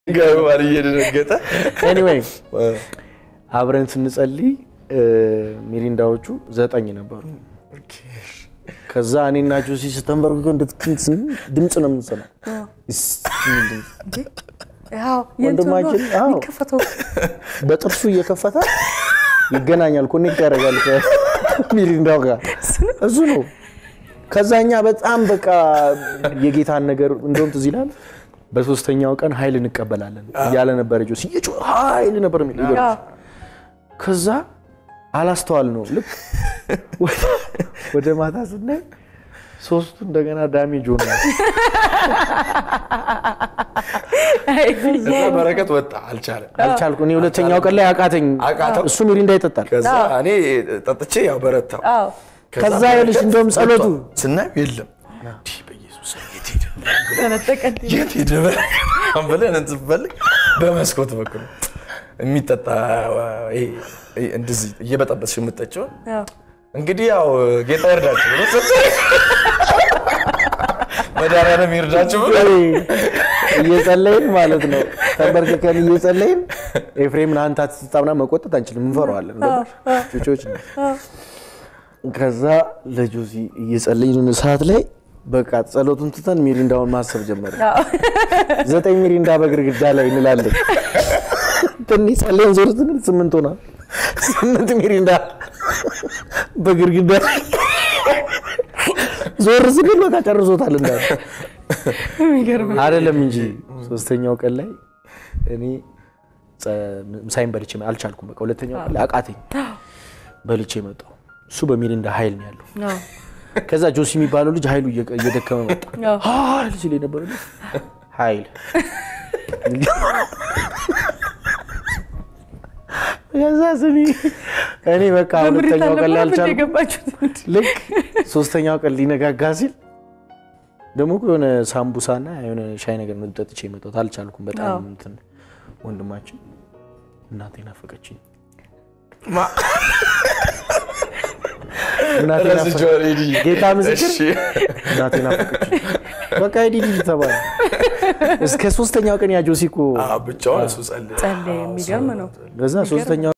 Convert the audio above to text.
ገባል እየደነገጠ ኤኒዌይ አብረን ስንጸልይ እ፣ ሚሪንዳዎቹ ዘጠኝ ነበሩ። ከዛ እኔና ጆሲ ስተንበርክከው እንድትክንት ድምፅ ነው የምንሰማው። እስ የሚል ድምፅ። ያው የእንትኑ ወንድማችን፣ አዎ። የሚከፈተው በጥርሱ እየከፈተ ይገናኛል፣ ኮኔክት ያደርጋል ከሚሪንዳው ጋር እሱ ነው። ከዛ እኛ በጣም በቃ የጌታን ነገር እንደውም ትዝ ይላል። በሶስተኛው ቀን ኃይል እንቀበላለን እያለ ነበረ ጆሲ እየጮኸ ኃይል ነበር የሚል ያው ከዛ አላስተዋል ነው ልክ ወደ- ወደ ማታ ስናይ ሶስቱ እንደገና ዳሜጅ ሆኗል። ከዛ በረከት ወጣ አልቻለም። አልቻልኩ እኔ ሁለተኛው ቀን ላይ አቃተኝ። አቃተው። እሱ ሚሪንዳ ይጠጣል። ከዛ እኔ ጠጥቼ ያው በረታው። አዎ ከዛ በረከት ይኸውልሽ እንደውም ጸሎቱ ስናየው የለም እንዲህ በኢየሱስ ስም የት ሄደ ተነጠቀ እንዴ? የት ሄደ ብለን እንትን ስንፈልግ በመስኮት በኩል የሚጠጣ ይሄ ይሄ እንደዚህ እየበጠበጥሽ የምጠጪውን ያው እንግዲህ ያው ጌታ ይርዳችሁ ብሎ ሰጠኝ። መድኃኒዓለም ይርዳችሁ ብሎ እየጸለይን ማለት ነው ተንበርክከን እየጸለይን ኤፍሬምን አንተ አትጠጣ ምናምን መቆጠት አንችልም፣ እንፈራዋለን። ገባሽ? ጩጮች ነው። ከዛ ለጆሲ እየጸለይን ሰዓት ላይ በቃ ጸሎቱን ትተን ሚሪንዳውን ማሰብ ጀመረ። ዘጠኝ ሚሪንዳ በግርግዳ ላይ እንላለን። ትንሽ ጸለይን ዞር ስንል ስምንት ሆና ስምንት ሚሪንዳ በግርግዳ ላይ ዞር ስንል በቃ ጨርሶታል እንዳለ የሚገርም አይደለም እንጂ ሶስተኛው ቀን ላይ እኔ ጸ- ምሳዬን በልቼ መ- አልቻልኩም። በቃ ሁለተኛው ቀን ላይ አቃተኝ። በልቼ መጣሁ። እሱ በሚሪንዳ ኃይል ነው ያለው። ያው ከዛ ጆሲ የሚባለው ልጅ ኃይሉ እየቀ- እየደከመ መጣ። ያው ኃይል ሲል የነበረ ልጅ ኃይል ከዛ ስሚ እኔ በቃ በምሬት ሁለተኛው ቀን ላይ አልነበረም እንደ አልቻልኩም። የገባችሁት? ልክ ሶስተኛው ቀን ሊነጋጋ ሲል ደግሞ እኮ የሆነ ሳምቡሳና የሆነ ሻይ ነገር ነው ጠጥቼ የመጣሁት። አልቻልኩም። በጣም አዎ። እንትን ወንድማችን እናቴ ናፈቀችኝ፣ ማ- እናቴ ናፈቀችኝ። ረስቼዋለሁ ሄድዬ። ጌታ ምስክር እሺ። እናቴ ናፈቀችኝ። በቃ ሂድ ሂድ ተባለ። እስከ ሶስተኛው ቀን ያ ጆሲ እኮ አዎ፣ ብቻውን እሱ ጸለየ። ጸለየ። የሚገርም ነው። ከዛ ሶስተኛው